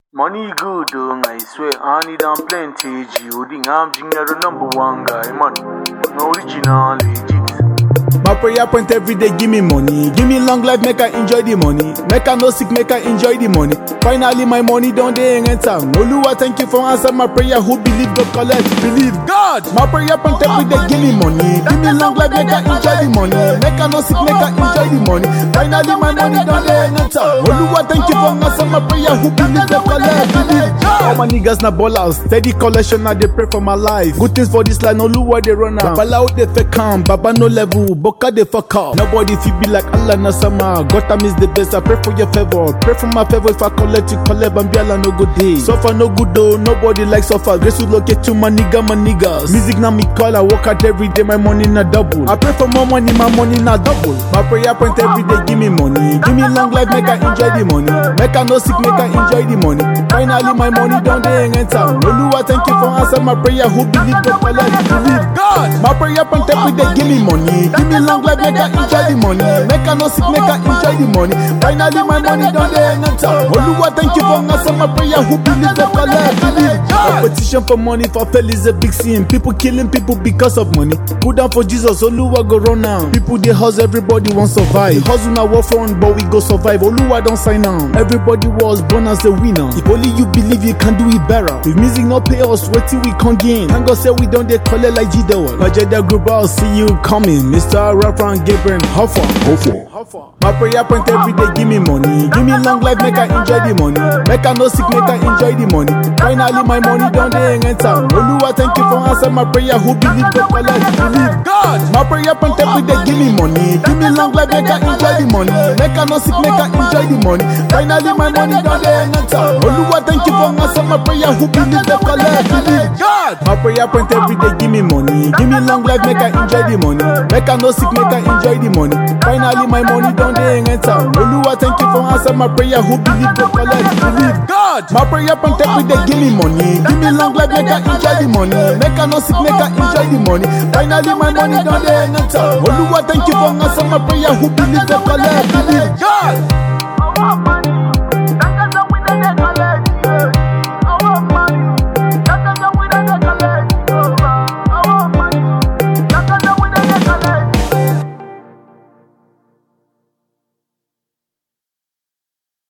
Money good, oh, I swear, I need am plenty. G.O.D. I'm junior, the number one guy, man. No original, legit. My prayer point every day, give me money. Give me long life, make I enjoy the money. Make I no sick, make I enjoy the money. Finally, my money don't dey enter. Oluwa, thank you for answer my prayer. Who believe God collect? Believe God. My prayer point every day, give me money. Give me long life, make I enjoy the money. Make I no sick, make I enjoy the money. Finally, my money don't dey enter. Oluwa, thank you for answer my prayer. Who believe God collect? Believe God. All my niggas na ballers. Steady collection, I dey pray for my life. Good things for this line, Oluwa they run am. Babala out they fake calm, Baba no level, Boka they fuck up. Nobody feel be like Allah na sama. Gotham is the best. I pray for your favor. Pray for my favor. If I collect, you collect, and be no good day. Suffer no good though. Nobody like suffer. Grace will locate to my nigga, my niggas. Music na me call. I work out every day. My money na double. I pray for more money. My money na double. My prayer point every day. Give me money. Give me long life. Make I enjoy the money. Make I no sick. Make I enjoy the money. Finally, my money don't dey enter. Oluwa, thank you for answer my prayer. Who believe God collect? Believe God. My prayer point every day. Give me money. Give me long life. Make I enjoy the money. Make I no sick. Make I enjoy the money. Finally, my money don't dey enter. Oluwa, thank you for answer my prayer. Who believe God collect? Believe God. Competition for money for fail is a big sin. People killing people because of money. Put down for Jesus. Oluwa go run now. People they hustle. Everybody want survive. The hustle na war front, but we go survive. Oluwa don't sign on. Everybody was born as a winner. If only you believe you can do it better. If music not pay us, wait till we come gain. Thank God say we don't they call it like G-Dawal. Majeda group, I'll see you coming. Mr. Rapper and Gabriel Hoffa. Hoffa. My prayer point every day, give me money. Give me long life, make I enjoy the money. Make I no sick, make I enjoy the money. Finally, my money don't they enter. Oluwa, thank you for answer my prayer. Who believe God collect? Believe God. My prayer point every day, give me money. Give me long life, make I enjoy the money. Make I no sick, make I enjoy the money. Finally, my money don't they enter. Oluwa, thank you for answer my prayer. Who believe God collect? Believe God. My prayer point every day, give me money. Give me long life, make I enjoy the money. Make I no sick, make I enjoy the money. Finally, my money don't they enter. Oluwa, thank you for answer my prayer. Who believe God collect? Believe God. My prayer point every day, give me money. Give me long life, make I enjoy the money. Make I no sick, make I enjoy the money. Finally, my money don't they enter. Oluwa, thank you for answer my prayer. Who believe God collect? Believe God.